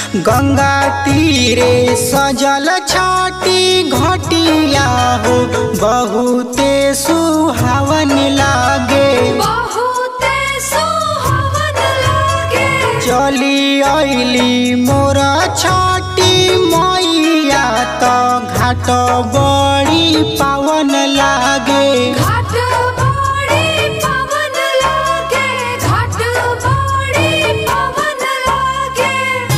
गंगा तीरे सजल छाटी घटिया हो बहुते सुहावन लागे बहुते सुहावन लागे चली अइली मोर छाटी मैया त घाट बड़ी पावन लागे घाट बड़ी पवन लागे घाट बड़ी पवन लागे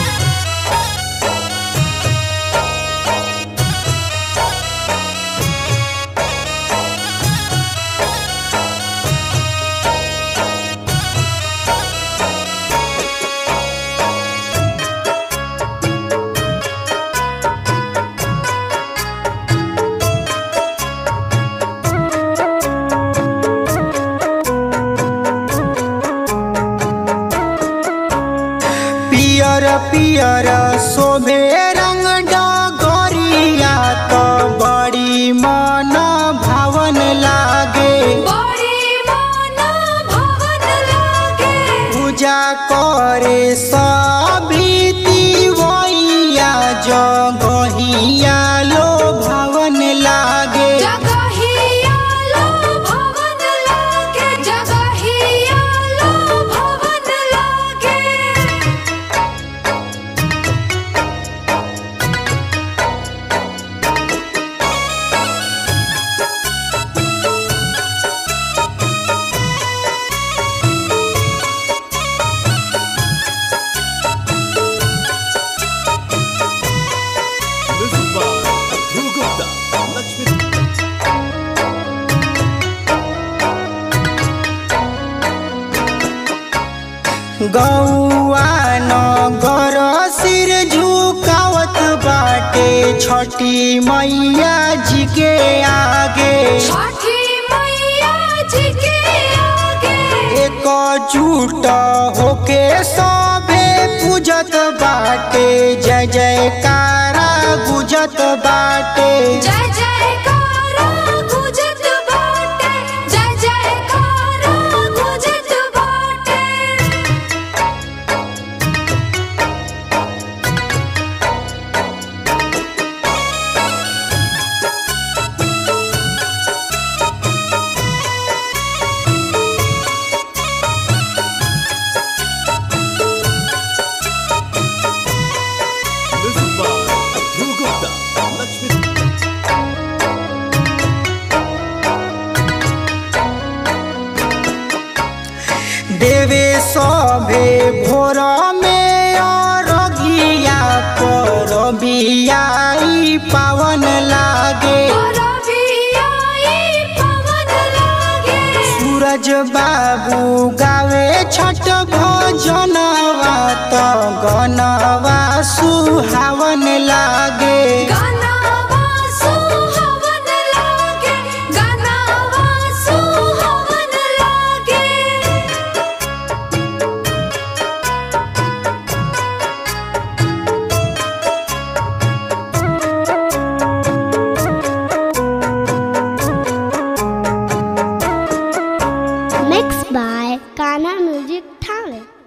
पियर पियर शोभे रंग डगरिया त बड़ी मन भावन लागे बड़ी मन भवन लागे पूजा करे सभी तिवैया जगहिया लो भवन लागे जगहिया लो भवन लागे जगहिया लो भवन लागे Music by Dhruv Gupta. Lakshmi गौआ नगर सिर झुकावत बाटे छठी मैया जी के आगे छठी मैया जी के आगे एकजुट होके सभे पूजत बाटे जय जयकारा गुजत बाटे जय जयकारा गुजत बाटे जय जयकारा गुजत बाटे Music by Dhruv Gupta. Lakshmi देवे सभे भोर में अरगिया पर बियाई पावन लागे रबियाई पवन लागे सूरज बाबू गावे छठ भजनवा त गनवा सुहावन लागे गानावा सुहावन लागे गानावा सुहावन लागे Mixed by Kana Music Talent.